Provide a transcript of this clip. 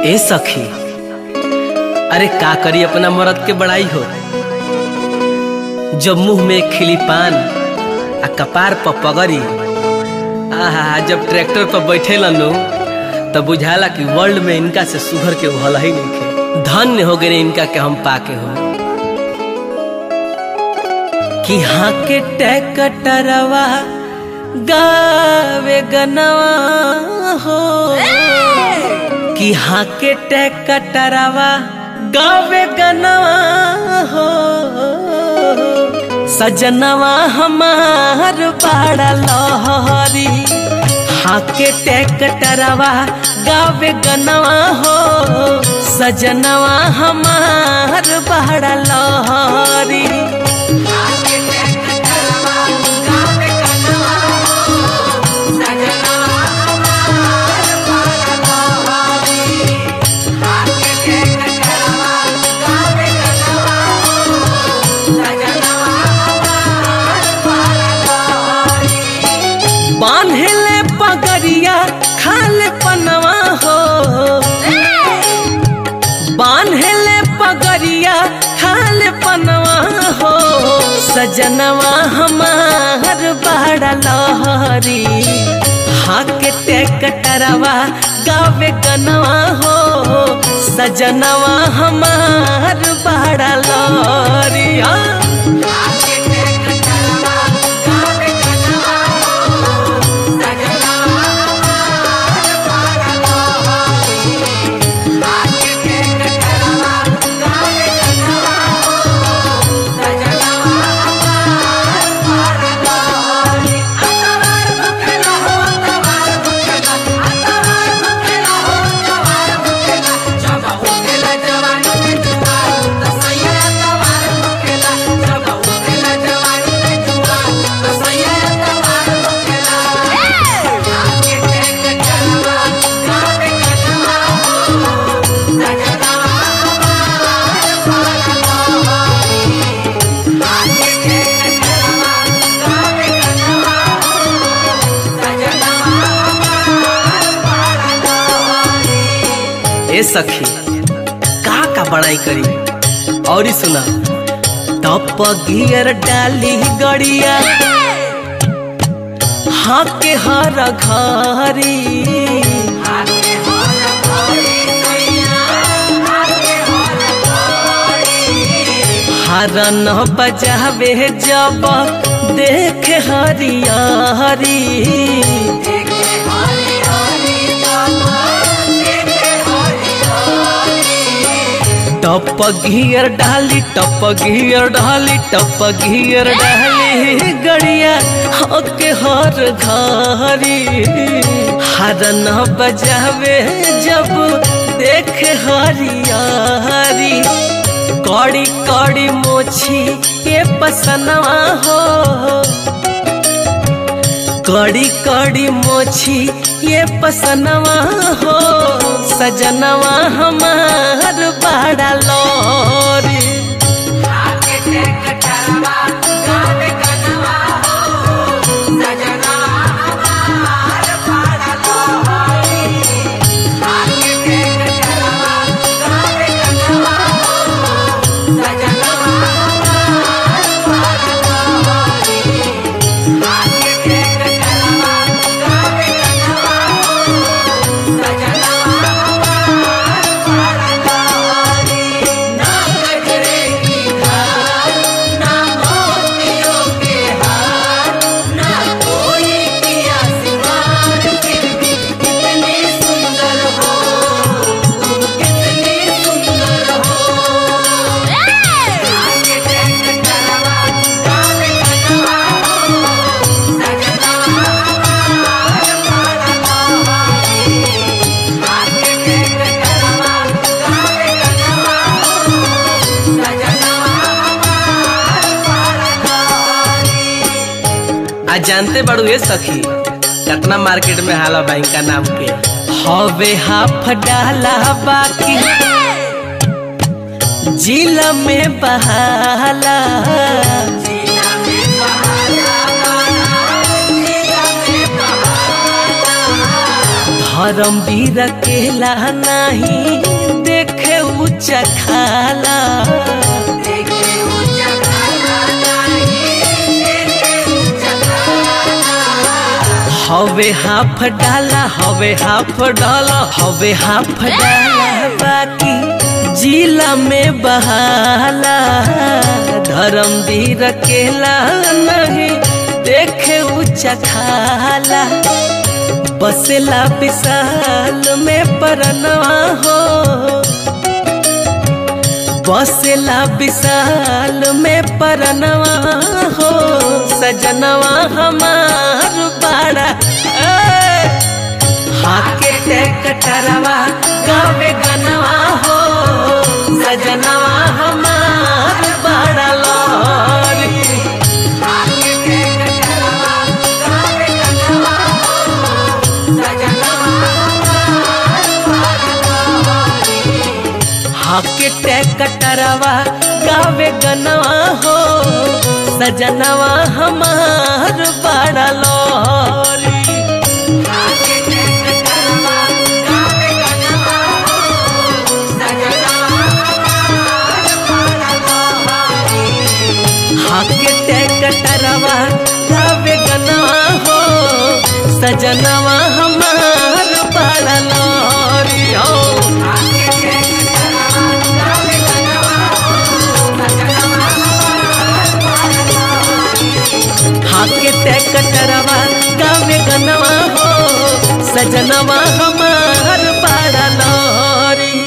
ए सखी अरे का करी अपना मरद के बड़ाई हो जब मुंह में खिली पान आ कपार पर पगड़ी आहा जब ट्रैक्टर पर बैठे लनु तब बुझाला कि वर्ल्ड में इनका से सुघर के भल ही नहीं खे धन्य हो गए इनका के हम पाके हो कि हाँ के टैकटरवा गावे गनवा हो कि हाँ के टैकटरवा गावे गनवा हो सजनवा हमार बाड़ा लहरी हाँ के टैकटरवा गावे गनवा हो सजनवा हमार बाड़ा लहरी बांधले पगड़िया खाले पनवा हो बांधले पगड़िया खाले पनवा हो सजनवा हमार बड़ा लहरी हाके टेकटरवा गावे गनवा हो सजनवा हमार बड़ा लहरी हाँ। ए सखी का का बड़ाई करी और सुना तप गियर डाली गड़िया हाँ के हर घरी हरन बजावे जब देख हरिया हरी टप घियर डाली टप घियर डाली टप घियर डाली गड़िया हके हर घरी हरन बजावे जब देख हरियारी कड़ी कड़ी मोछी के पसनवा हो कड़ी कड़ी मोछी ये पसनवा हो सजनवा हमार बड़ा लोरी आज जानते बड़ू ये सखी कतना मार्केट में हाला बैंक का नाम के हवे हाफ डाला बाकी जिला में बहाला धर्म वीर केला नहीं देखे ऊंचा खाला हवे हाफ डाला हवे हाफ डाला हवे हाफ डाला बाकी जिला में बहाला धर्म वीर केला नहीं देखे ऊंचा खाला बसेला विशाल में परनवा हो बसेला विशाल में परनवा हो सजनवा हमार बाड़ा हाके ते कटरवा गावे गनवा हो सजनवा हमार बाड़ा लोरी हाके ते कटरवा गावे गनवा हो सजनवा हमार बड़ा लोरी हाके ते कटरवा गावे गनवा हो सजनवा हमार बड़ा लोरी हो हाके ते कटरवा गावे गनवा हो सजनवा हमार बड़ा लोरी